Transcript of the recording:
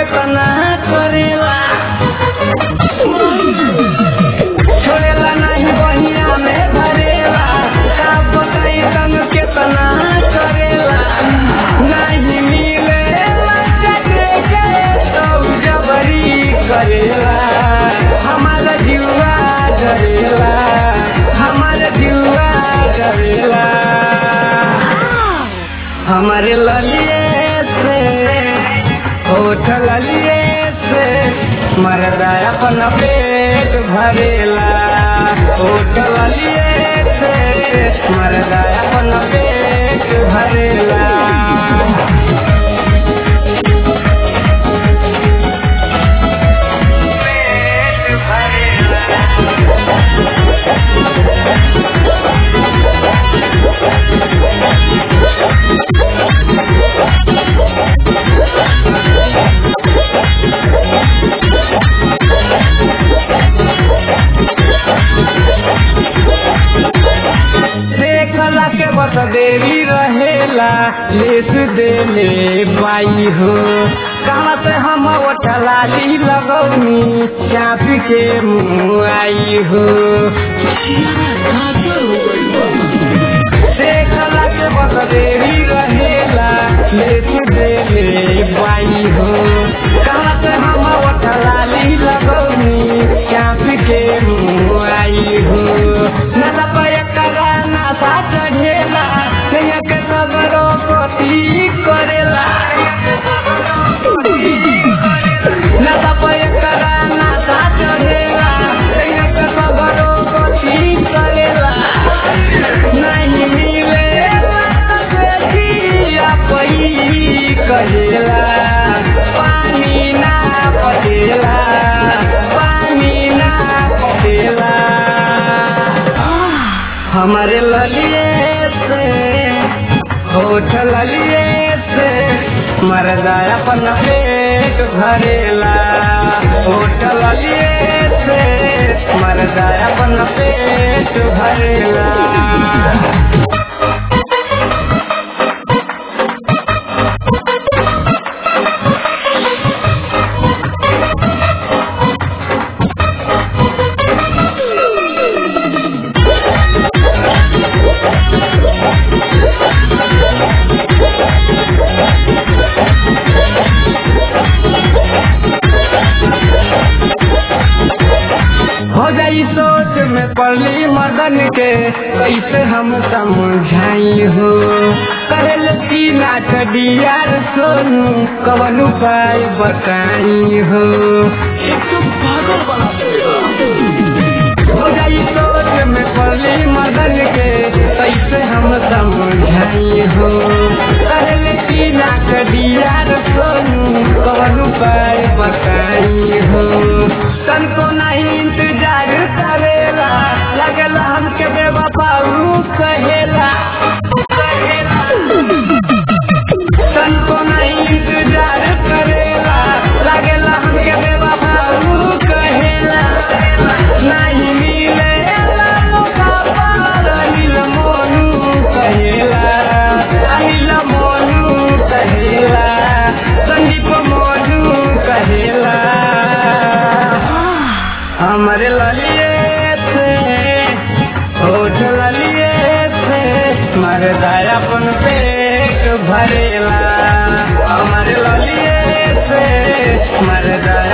केतना करेला छोड़ेला नहीं बहिया में भरेला का बताई तंग केतना करेला नहीं मिलेला जगे के तो जबरी करेला हमारा जीवा डरेला हमारा जीवा डरेला हमारे ललिए से होठ ललिए से मरदा अपन पेट भरेला होठ ललिए से मरदा अपन पेट भरेला पेट भरेला देखला के बस देवी रहेला लेस देले पाई हो कहाँ से हम ओठलाली लगौनी चापी के मुँह आई हो देखला के बस देवी रहेला लेस देले पाई हो कहाँ से हम ओठलाली लगौनी चापी के मुँह आई हो नला पाया करा नासा चढ़ेला नैया के सगरो पति करेला नला पाया करा नासा चढ़ेला नैया के सगरो पति करेला नहीं मिलेला देखिया पई करेला पानी ना पटेला पानी ना पटेला हमारे ललिए से होठ ललिए से मरदा अपन पेट भरेला होठ ललिए से मरदा अपन पेट भरेला हो जाई सोच में पड़ली मदन के कैसे हम समझाई हो कहल की नाच डियार सोनू कवन उपाय बताई हो हो जाई सोच में पड़ली मदन के कैसे हम समझाई हो कहल की नाच डियार सोनू कवन उपाय बताई हो तन को नहीं इंतजार करेला लगल हमके बेवफाऊ कहेला तन को नहीं इंतजार करेला लगल हमके बेवफाऊ कहेला नहीं मिलेला मौका पर अनिल मोनू कहेला अनिल मोनू कहेला संदीप मोनू कहेला हमारे ललिए से होठ ललिए से मरदा अपन पेट भरेला हमारे ललिए से मरदा